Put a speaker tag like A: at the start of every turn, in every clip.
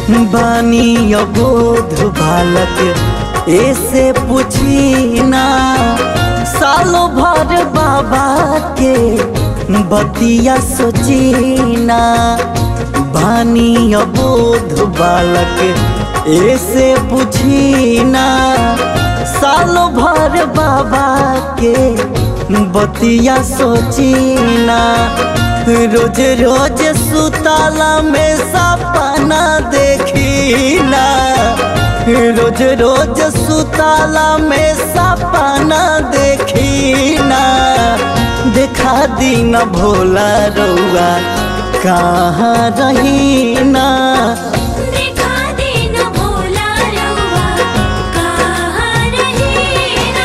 A: बानी अबोध बालक ऐसे पूछी ना सालों भर बाबा के बतिया सोची ना बानी अबोध बालक ऐसे पूछी ना सालों भर बाबा के बतिया सोची ना रोज रोज सुताला में सपना देखी ना रोज रोज सुताला में सपना देखी ना देखा दी न भोला रउआ कहाँ रही ना
B: देखा देना भोला रउआ कहाँ रहेला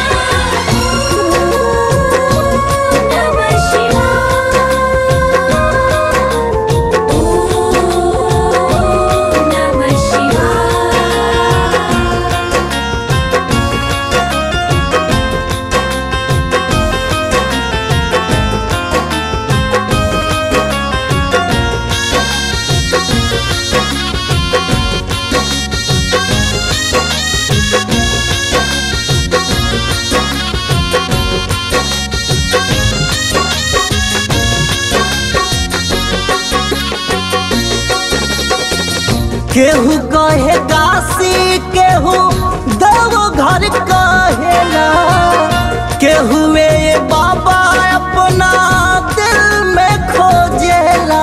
B: नमः शिवाय ओम नमः शिवाय
A: केहू कहे काशी केहू देव घर कहेला केहू ए बाबा अपना दिल में खोजेला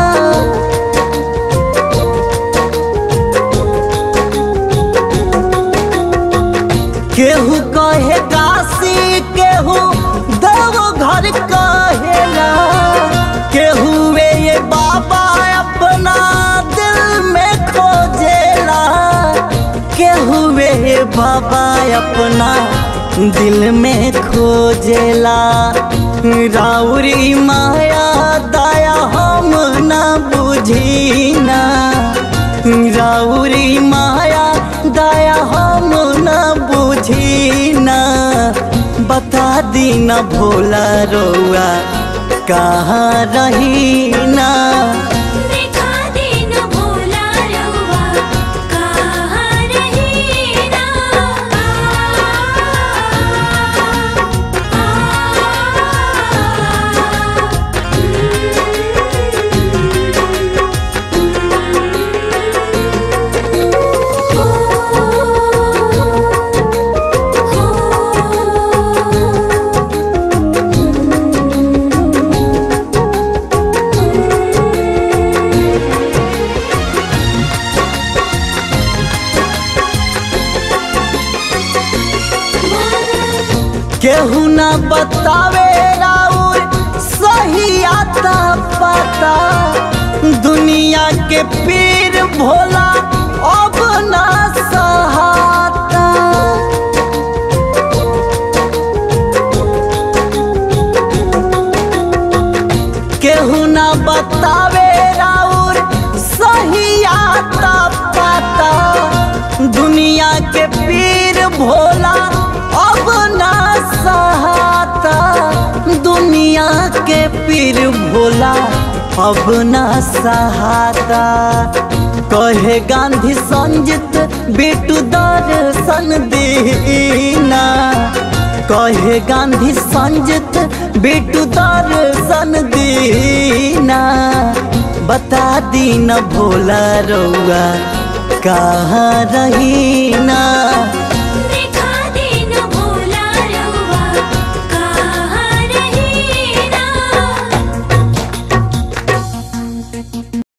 A: केहू कहे काशी केहू देव घर कहेला केहू ए बाबा अपना दिल में खोजेला केहू ए बाबा अपना दिल में खोजेला राउरी माया दया हम ना बुझीना राउरी माया दया हम न बुझीना बता दी न भोला रउआ कहाँ रहीना
B: देखा देना भोला रउआ कहाँ रहेला
A: केहू न बतावे राउर सही आता पता दुनिया के पीर भोला अब ना सहाता केहू न बतावे राउर सही आता पता दुनिया के पीर भोला अब ना सहाता दुनिया के पीर भोला अब ना सहाता कहे गांधी संजित बेटू दर्शन दीना कहे गांधी संजित बेटू दर्शन दीना बता दी न भोला रउआ कहाँ रहीना